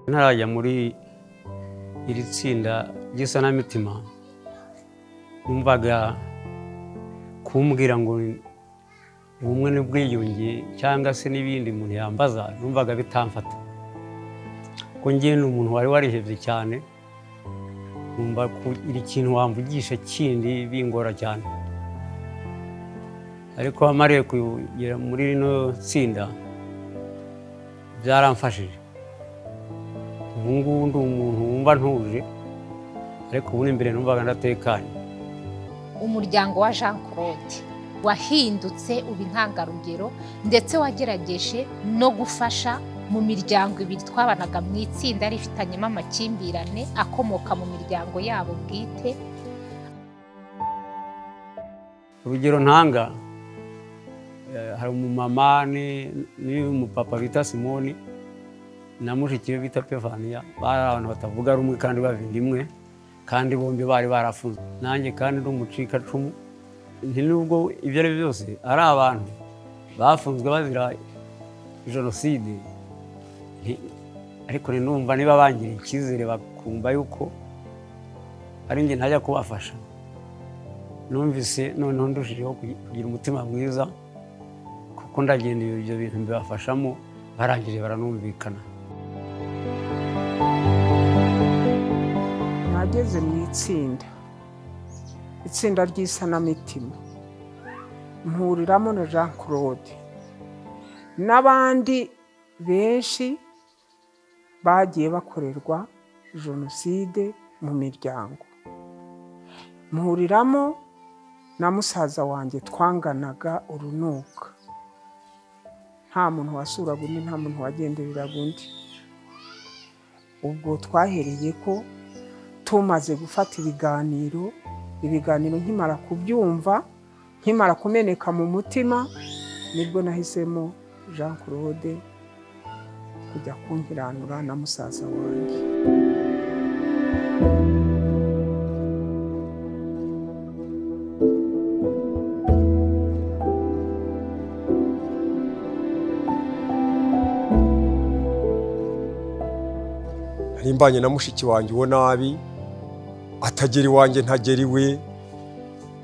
ntarajya muri iri tsinda ry'isanamitima numvaga kumbwira ngo ubumwe n'ubwiyunge cyangwa se n'ibindi umuntu yambaza numvaga bitamfata ko njye ni umuntu wari warihebye cyane numva iri kintu wamvugisha kindi bingora cyane ariko amariye kugera muri rino tsinda byaramfashije ubu ngubu ndi umuntu wumva ntuje ariko ubu imbere numvaga ndatekanye umuryango wa jean claude wahindutse uba intangarugero ndetse wagerageje no gufasha mu miryango ibiri twabanaga mu itsinda rifitanyemo amakimbirane akomoka mu miryango yabo bwite urugero ntanga hari umumama n'umupapa bita simoni na mushiki we bita pevaniya bari abantu batavuga rumwe kandi bavinda imwe kandi bombi bari barafunzwe nanjye kandi ni umucikacumu nubwo ibyo ari byo byose ari abantu bafunzwe bazira jenoside ariko numva niba bangiriye icyizere bakumva yuko ari njye ntajya kubafasha numvise noneho ndushijeho kugira umutima mwiza kuko ndagenda ibyo bintu mbibafashamo barangije baranumvikana nageze mu itsinda itsinda ry'isanamitima mpuriramo na jean claude n'abandi benshi bagiye bakorerwa jenoside mu miryango mpuriramo na musaza wanjye twanganaga urunuka nta muntu wasuraga undi nta muntu wagendereraga undi ubwo twahereye ko tumaze gufata ibiganiro ibiganiro nkimara kubyumva nkimara kumeneka mu mutima nibwo nahisemo jean claude kujya kunkiranura na musaza wanjye nimbanye na mushiki wanjye uwo nabi atagera iwanjye ntagera iwe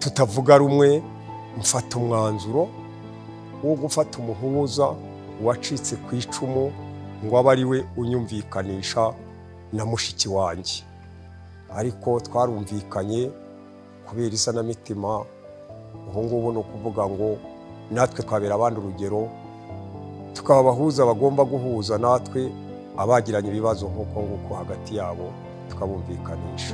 tutavuga rumwe mfata umwanzuro wo gufata umuhuza wacitse ku icumu ngo abe ari we unyumvikanisha na mushiki wanjye ariko twarumvikanye kubera isanamitima ubu ngubu ni ukuvuga ngo natwe twabera abandi urugero tukaba abahuza bagomba guhuza natwe abagiranye ibibazo nk'uko nguko hagati yabo tukabumvikanisha